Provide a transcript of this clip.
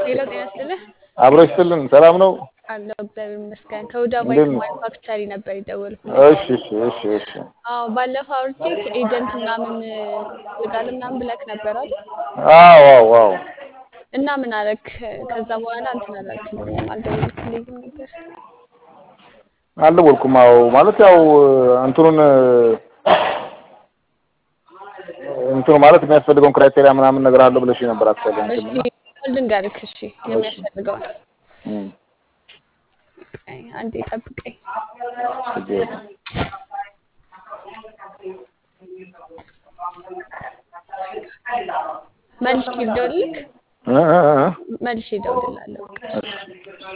ሌላ ጤና ይስጥልህ አብሮ ይስጥልን። ሰላም ነው? አለው እግዚአብሔር ይመስገን። ከሁዳ እንዴት ባይክ ነው? ማኑፋክቸሪ ነበር የደወልኩልህ። እሺ እሺ እሺ እሺ። አዎ ባለፈው አውርቼክ ኤጀንት ምናምን ትፈልጋለህ ምናምን ብለክ ነበር አይደል? አዎ አዎ አዎ። እና ምን አረክ? ከዛ በኋላ እንትን አላልክልኝም፣ አልደወልክልኝም ነበር። አልደወልኩም። አዎ ማለት ያው እንትኑን እንትኑ ማለት የሚያስፈልገውን ክራይቴሪያ ምናምን ነገር አለው ብለሽ ነበር አትሰለኝ እሺ ልንገርክ፣ እሺ የሚያስፈልገውን አይ፣ አንዴ ጠብቀኝ። መልሼ ልደውልልክ፣ መልሼ እደውልልሃለሁ። በቃ እሺ።